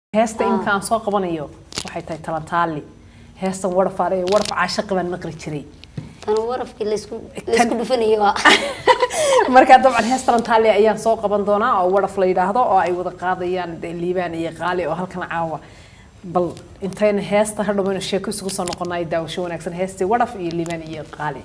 heesta imika aan soo qabanayo waxay tahay talantaali heestan warfaar ee warf caashaqi baan maqli jiray tan warafkii laysku laysku dhufanayo waa markaa dabcan hees talantaali ayaan soo qaban doonaa oo waraf la yidhaahdo oo ay wada qaadayaan dee liibaan iyo qaali oo halkan caawa bal intayna heesta hadhowaynu sheeko isugu soo noqonay daawasho wanaagsan heestii waraf iyo liibaan iyo qaali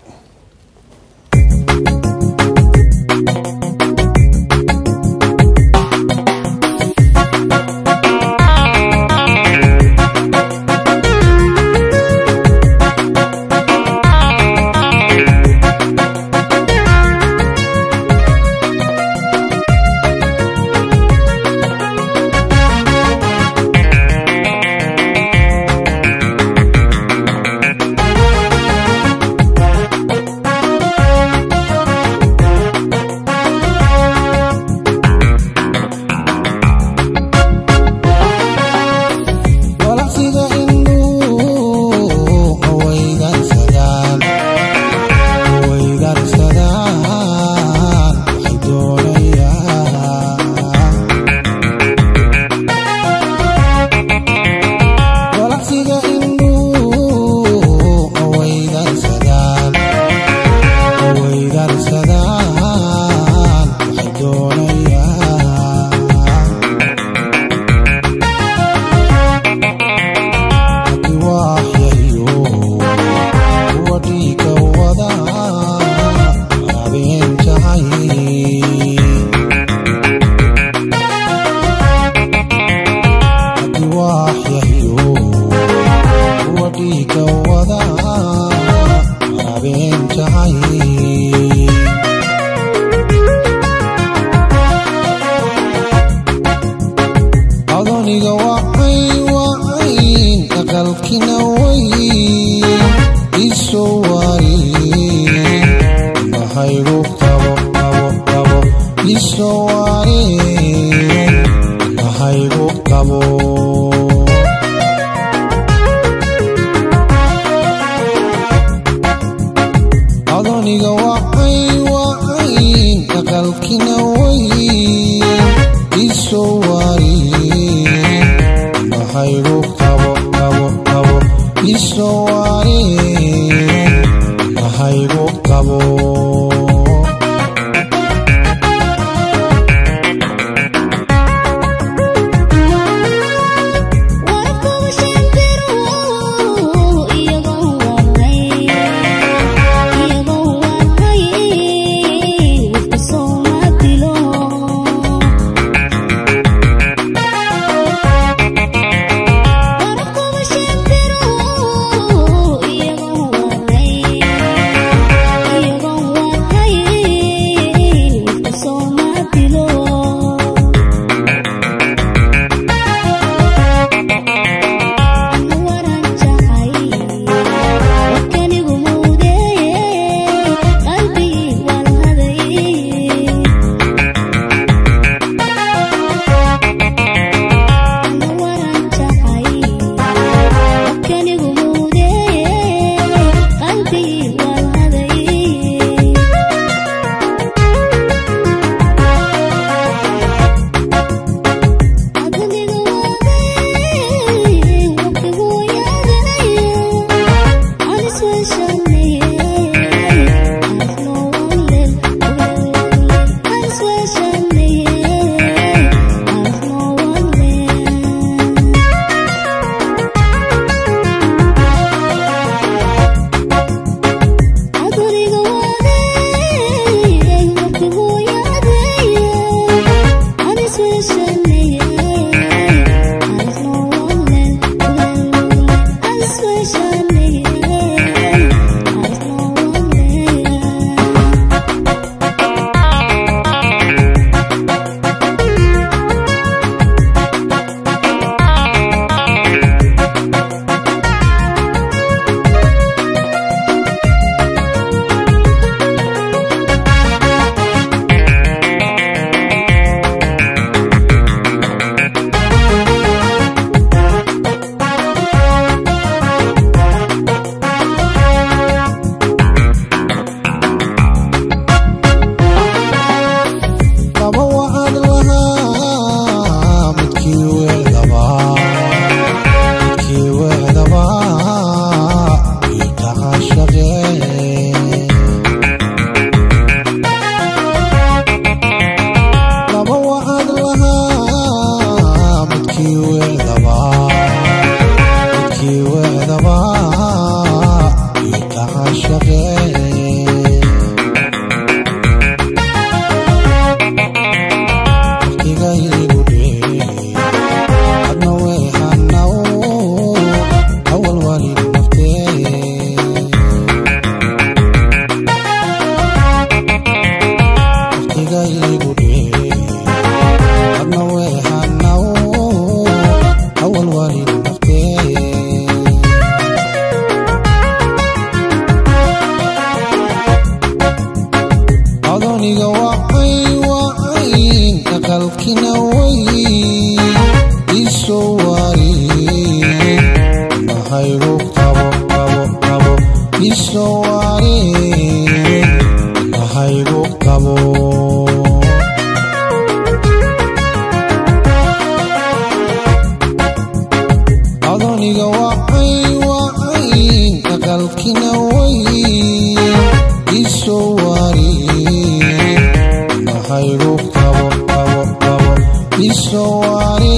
walaqsiga indhuu hawaydarsadaan hawaydarsadaan waxay doonayaan walaqsiga indhuu hawaydarsadaan hawaydarsadaan waxay doonayaan waxyayo kuwa dhiiga wada habeen jacay waxyayo kuwa dhiiga wada habeen jacay adoniga wacay wacayn aqalkina wayn isoo waari indhahaygu qabo qabo qabo isoo waari indhahaygu qabo adoniga wacay wacayn aqalkina wayn isoo waari indhahaygu qabo qabo qabo isoo waari indhahaygu qabo warafkooda shimbiro iyagoo warray iyagoo warray wafka sooma dilo isoo waari mahaygu qabo qabo qabo isoo waari mahaygu qabo adoniga wacay wacay aqalkina way isoo waari mahaygu qabo qabo qabo isoo waari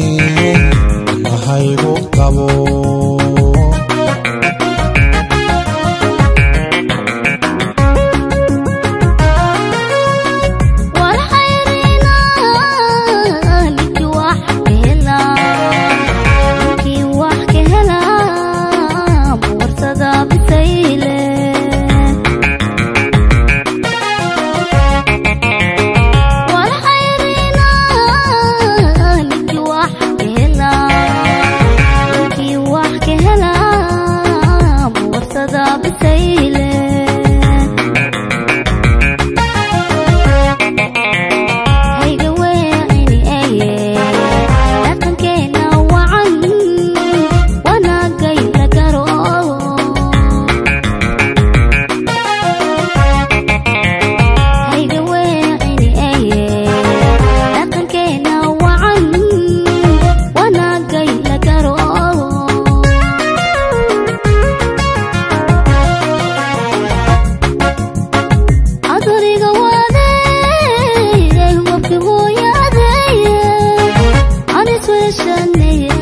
mahaygu qabo Honest wish I knew